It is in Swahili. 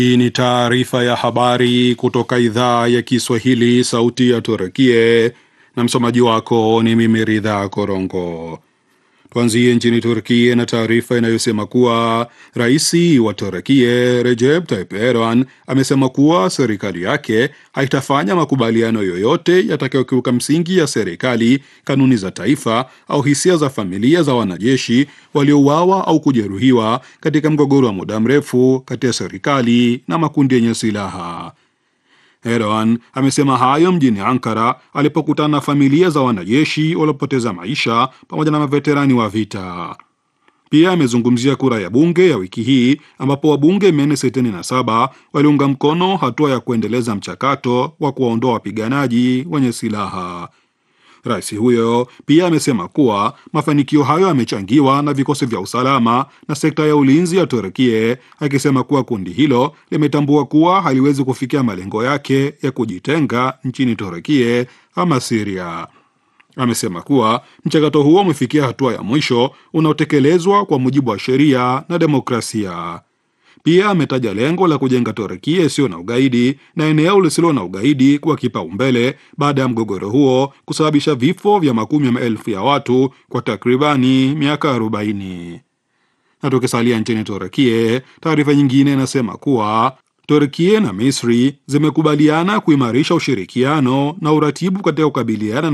Hii ni taarifa ya habari kutoka idhaa ya Kiswahili, sauti ya Turkie, na msomaji wako ni mimi Ridha Korongo. Tuanzie nchini Turkie na taarifa inayosema kuwa rais wa Turkie Recep Tayyip Erdogan amesema kuwa serikali yake haitafanya makubaliano yoyote yatakayokiuka msingi ya serikali, kanuni za taifa au hisia za familia za wanajeshi waliouawa au kujeruhiwa katika mgogoro wa muda mrefu kati ya serikali na makundi yenye silaha. Erdogan amesema hayo mjini Ankara alipokutana na familia za wanajeshi waliopoteza maisha pamoja na maveterani wa vita. Pia amezungumzia kura ya bunge ya wiki hii ambapo wabunge 467 waliunga mkono hatua ya kuendeleza mchakato wa kuwaondoa wapiganaji wenye silaha. Rais huyo pia amesema kuwa mafanikio hayo yamechangiwa na vikosi vya usalama na sekta ya ulinzi ya Turkie, akisema kuwa kundi hilo limetambua kuwa haliwezi kufikia malengo yake ya kujitenga nchini Turkie ama Siria. Amesema kuwa mchakato huo umefikia hatua ya mwisho unaotekelezwa kwa mujibu wa sheria na demokrasia. Pia ametaja lengo la kujenga Turkia isiyo na ugaidi na eneo lisilo na ugaidi kuwa kipaumbele baada ya mgogoro huo kusababisha vifo vya makumi ya maelfu ya watu kwa takribani miaka 40. Na tukisalia nchini Turkia, taarifa nyingine inasema kuwa Turkia na Misri zimekubaliana kuimarisha ushirikiano na uratibu katika kukabiliana